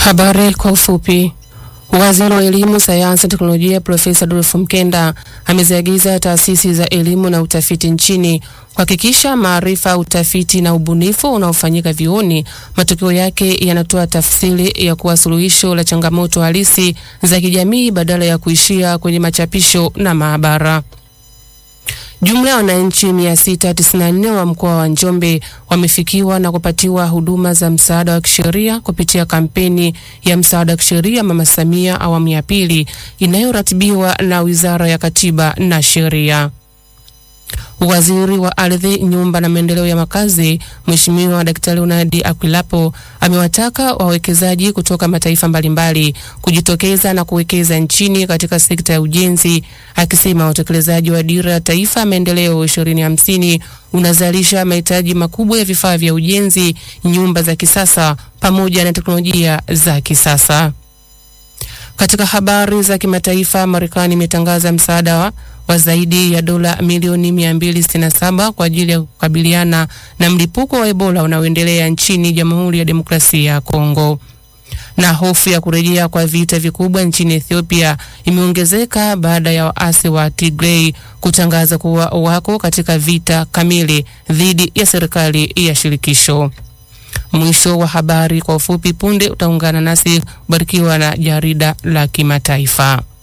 Habari kwa ufupi. Waziri wa Elimu, Sayansi na Teknolojia Profesa Adolfu Mkenda ameziagiza taasisi za elimu na utafiti nchini kuhakikisha maarifa, utafiti na ubunifu unaofanyika vyuoni matokeo yake yanatoa tafsiri ya kuwa suluhisho la changamoto halisi za kijamii badala ya kuishia kwenye machapisho na maabara. Jumla ya wananchi 694 wa mkoa wa Njombe wamefikiwa na kupatiwa huduma za msaada wa kisheria kupitia kampeni ya msaada wa kisheria Mama Samia awamu ya pili inayoratibiwa na Wizara ya Katiba na Sheria. Waziri wa Ardhi, Nyumba na Maendeleo ya Makazi, Mheshimiwa Daktari Leonard Akwilapo amewataka wawekezaji kutoka mataifa mbalimbali kujitokeza na kuwekeza nchini katika sekta ya ujenzi, akisema utekelezaji wa Dira ya Taifa ya Maendeleo 2050 unazalisha mahitaji makubwa ya vifaa vya ujenzi, nyumba za kisasa pamoja na teknolojia za kisasa. Katika habari za kimataifa, Marekani imetangaza msaada wa, wa zaidi ya dola milioni 267 kwa ajili ya kukabiliana na mlipuko wa Ebola unaoendelea nchini Jamhuri ya Demokrasia ya Kongo. Na hofu ya kurejea kwa vita vikubwa nchini Ethiopia imeongezeka baada ya waasi wa Tigray kutangaza kuwa wako katika vita kamili dhidi ya serikali ya shirikisho. Mwisho wa habari kwa ufupi. Punde utaungana nasi kubarikiwa na jarida la kimataifa.